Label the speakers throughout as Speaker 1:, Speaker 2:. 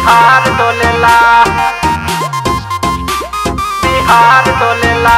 Speaker 1: बिहार डोलेला बिहार डोलेला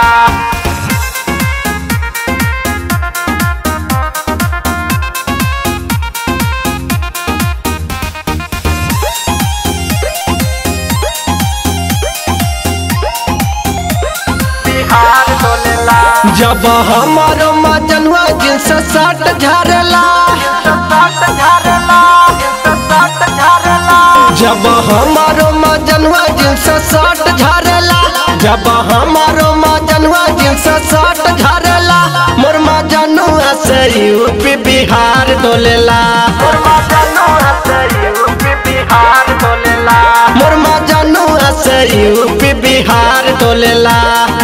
Speaker 1: बिहार डोलेला
Speaker 2: जब हमारो मजनुआ जिनस साट झरला
Speaker 1: सात झारला सात झारला
Speaker 2: जब हमारो मजनुआ जिनस साट झरला जब हमारो मजनुआ जिनस साट झरला मोर मजनुआ से यूपी बिहार डोलेला
Speaker 1: मुर्मा जानू हसे यूपी बिहार डोलेला
Speaker 2: मोर मजनुआ से यूपी बिहार डोलेला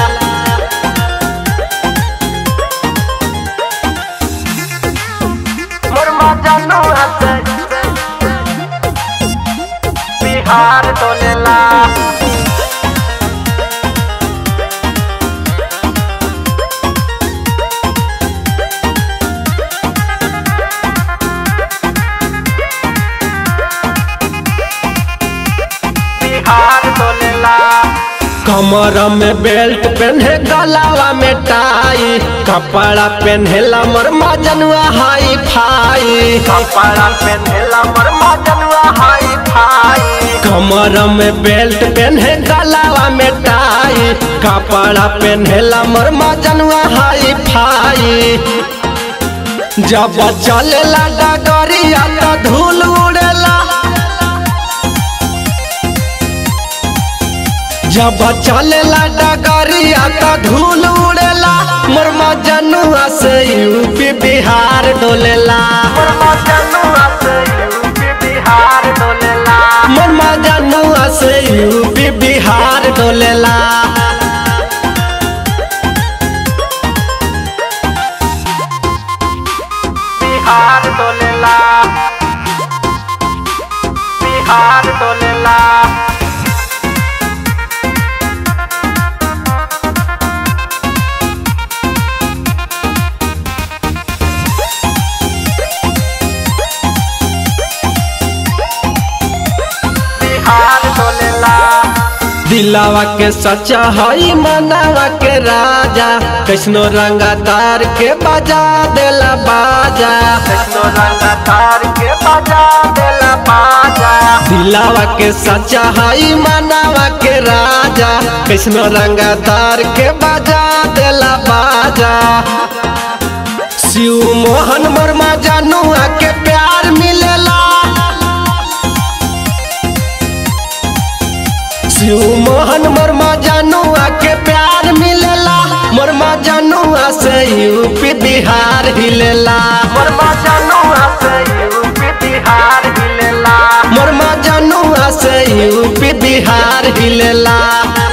Speaker 1: मुर्मा जानू हसे बिहार डोलेला बिहार डोलेला
Speaker 2: कमर में बेल्ट पहने गलावा में टाई कपड़ा पहनेला मोर मजनुआ हाई फाई
Speaker 1: कपड़ा पहनेला मुर्मा जनुआ हाई फाई
Speaker 2: कमर में बेल्ट पहने गलावा में टाई कपड़ा पहनेला मोर मजनुआ हाई फाई जब चलेला डगरिया तो धूल उड़ेला जब चलेला डगरिया तो धूल उड़ेला मोर मजनुआ से यूपी बिहार डोलेला
Speaker 1: मुर्मा जनुआ से यूपी बिहार डोलेला
Speaker 2: मोर मजनुआ से यूपी बिहार डोलेला
Speaker 1: बिहार डोलेला बिहार डोलेला बिहार डोलेला
Speaker 2: दिलावा के सच्चा हई मनावा के राजा कैसनो रंगा तार के बजा देला बाजा
Speaker 1: कृष्ण रंग तार के बजा देला बाजा
Speaker 2: दिलावा के सच्चा हई मनावा के राजा कैसनो रंगा तार के बजा देला बाजा शिव मोहन वर्मा जानुआ के प्यार मिलेला शिव मोहन वर्मा जानुआ के प्यार मिलेला वर्मा जानुआ से यूपी बिहार हिलेला
Speaker 1: मुर्मा जनुआ से यूपी बिहार हिलेला
Speaker 2: वर्मा जानुआ से यूपी बिहार हिलेला